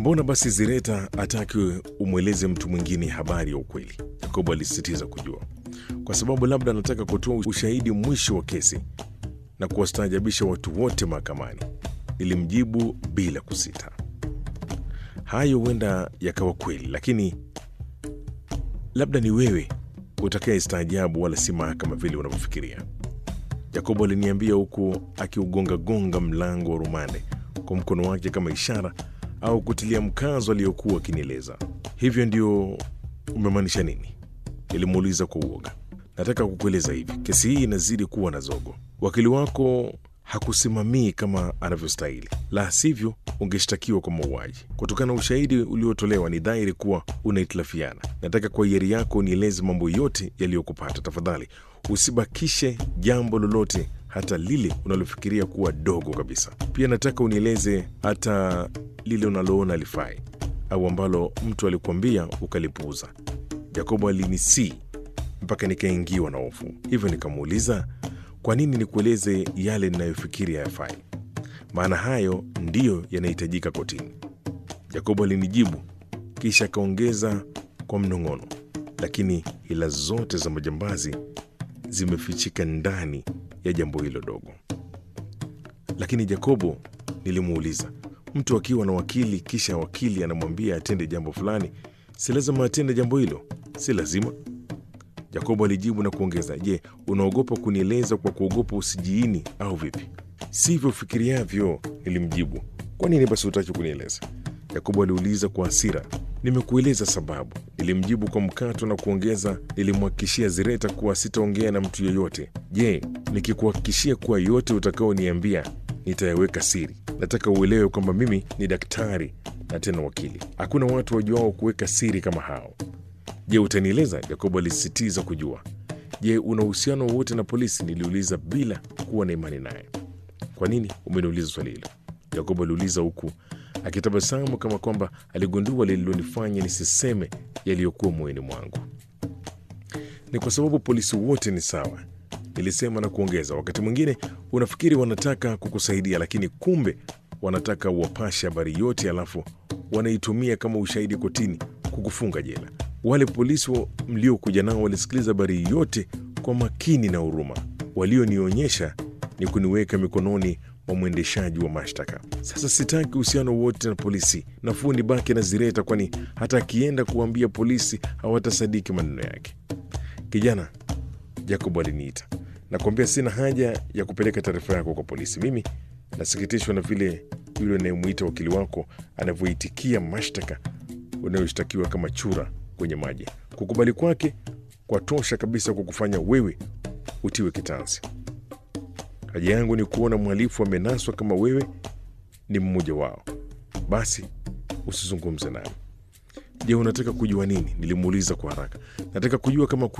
Mbona basi Zireta ataki umweleze mtu mwingine habari ya ukweli? Yakobo alisisitiza kujua, kwa sababu labda anataka kutoa ushahidi mwisho wa kesi na kuwastaajabisha watu wote mahakamani. Nilimjibu bila kusita. Hayo huenda yakawa kweli, lakini labda ni wewe utakaye staajabu, wala si mahakama vile unavyofikiria. Yakobo aliniambia huku akiugongagonga mlango wa rumande kwa mkono wake kama ishara au kutilia mkazo aliyokuwa akinieleza. Hivyo ndio umemaanisha nini? Nilimuuliza kwa uoga. Nataka kukueleza hivi, kesi hii inazidi kuwa na zogo. Wakili wako hakusimamii kama anavyostahili, la sivyo ungeshtakiwa kwa mauaji. Kutokana na ushahidi uliotolewa, ni dhahiri kuwa unahitilafiana. Nataka kwa hiari yako unieleze mambo yote yaliyokupata. Tafadhali usibakishe jambo lolote, hata lile unalofikiria kuwa dogo kabisa. Pia nataka unieleze hata lile unaloona lifai au ambalo mtu alikuambia ukalipuuza. Yakobo alinisii mpaka nikaingiwa na hofu, hivyo nikamuuliza kwa nini nikueleze yale ninayofikiri hayafai? Maana hayo ndiyo yanahitajika kotini. Yakobo alinijibu, kisha akaongeza kwa mnong'ono, lakini ila zote za majambazi zimefichika ndani ya jambo hilo dogo. Lakini Yakobo, nilimuuliza, mtu akiwa na wakili kisha wakili anamwambia atende jambo fulani, si lazima atende jambo hilo? Si lazima. Yakobo alijibu na kuongeza, je, unaogopa kunieleza kwa kuogopa usijiini au vipi? Sivyo fikiriavyo, nilimjibu. Kwa nini basi hutaki kunieleza? Yakobo aliuliza kwa hasira. Nimekueleza sababu, nilimjibu kwa mkato na kuongeza, nilimhakikishia Zireta kuwa sitaongea na mtu yeyote. Je, nikikuhakikishia kuwa yote utakaoniambia nitayaweka siri? Nataka uelewe kwamba mimi ni daktari na tena wakili. Hakuna watu wajuao kuweka siri kama hao. Je, utanieleza? Yakobo alisisitiza kujua. Je, una uhusiano wowote na polisi? Niliuliza bila kuwa na imani naye. Kwa nini umeniuliza swali hilo? Yakobo aliuliza huku akitabasamu kama kwamba aligundua lililonifanya nisiseme yaliyokuwa moyoni mwangu. Ni kwa sababu polisi wote ni sawa, nilisema na kuongeza, wakati mwingine unafikiri wanataka kukusaidia, lakini kumbe wanataka uwapashe habari yote, alafu wanaitumia kama ushahidi kotini kukufunga jela. Wale polisi wa- mliokuja nao walisikiliza habari yote kwa makini na huruma. Walionionyesha ni kuniweka mikononi mwa mwendeshaji wa mashtaka. Sasa sitaki uhusiano wote na polisi, nafuu nibaki na Zireta, kwani hata akienda kuambia polisi hawatasadiki maneno yake. Kijana, Jacob aliniita, nakwambia sina haja ya kupeleka taarifa yako kwa polisi. Mimi nasikitishwa na vile yule anayemwita wakili wako anavyoitikia mashtaka unayoshtakiwa kama chura kwenye maji. Kukubali kwake kwa tosha kabisa kukufanya wewe utiwe kitanzi. Haja yangu ni kuona mhalifu amenaswa kama wewe ni mmoja wao. Basi usizungumze nami. Je, unataka kujua nini? Nilimuuliza kwa haraka. Nataka kujua kama